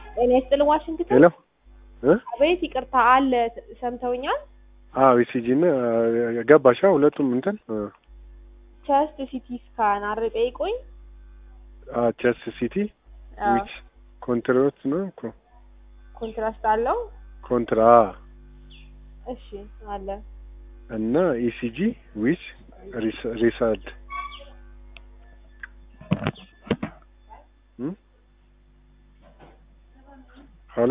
ጤና ይስጥልን ዋሽንግተን። ሄሎ እ አቤት ይቅርታ አለ ሰምተውኛል። አዎ ኢሲጂ እና ገባሻ ሁለቱም እንትን ቸስት ሲቲ ስካን አረ ጠይቆኝ ቸስ ሲቲ ዊች ኮንትራት ነው እኮ ኮንትራስት አለው። ኮንትራ እሺ አለ እና ኢሲጂ ዊች ሪሳልት ሄሎ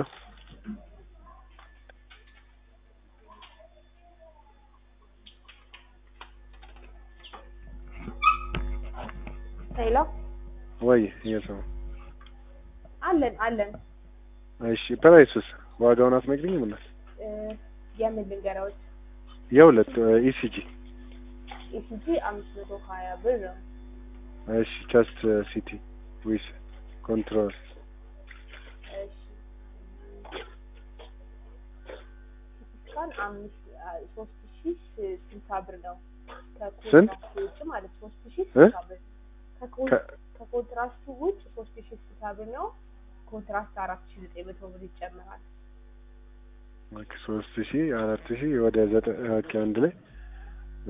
ሄሎ ወይ የሰው አለን አለን እሺ ፕራይሱስ ዋጋውን አትነግሪኝም እናት እ የምን ልንገራዎች የሁለት ኢሲጂ ኢሲጂ አምስት መቶ ሀያ ብር ነው። እሺ ቸስት ሲቲ ዊች ኮንትሮል እሺ ስካን አምስት አ- ሶስት ሺ ስ- ስልሳ ብር ነው። ስንት? ከኮንትራስቱ ውጭ ማለት ሶስት ሺ እ? ስልሳ ብር ከኮን- ከ- ከኮንትራስቱ ውጭ ሶስት ሺ ስልሳ ብር ነው። ኮንትራስት አራት ሺ ዘጠኝ መቶ ብር ይጨምራል። ኦኬ ሶስት ሺ አራት ሺ ወደ ዘጠኝ ኦኬ አንድ ላይ እ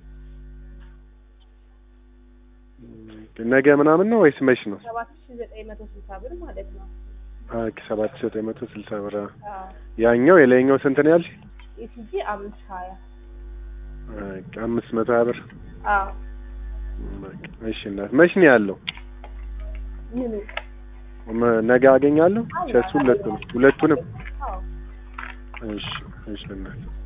ነገ ምናምን ነው ወይስ መች ነው? ሰባት ሺ ዘጠኝ መቶ ስልሳ ብር ማለት ነው። ኦኬ ሰባት ሺ ዘጠኝ መቶ ስልሳ ብር አዎ። አዎ ያኛው የላይኛው ስንት ነው ያልሽ? ኢሲጂ አምስት ሀያ ኦኬ አምስት መቶ ሀያ ብር አዎ በቃ እሺ እናት መች ነው ያለው? ምኑ መ- ነገ አገኛለሁ? ቸስ ሁለቱንም ሁለቱንም አዎ እሺ እሺ እናት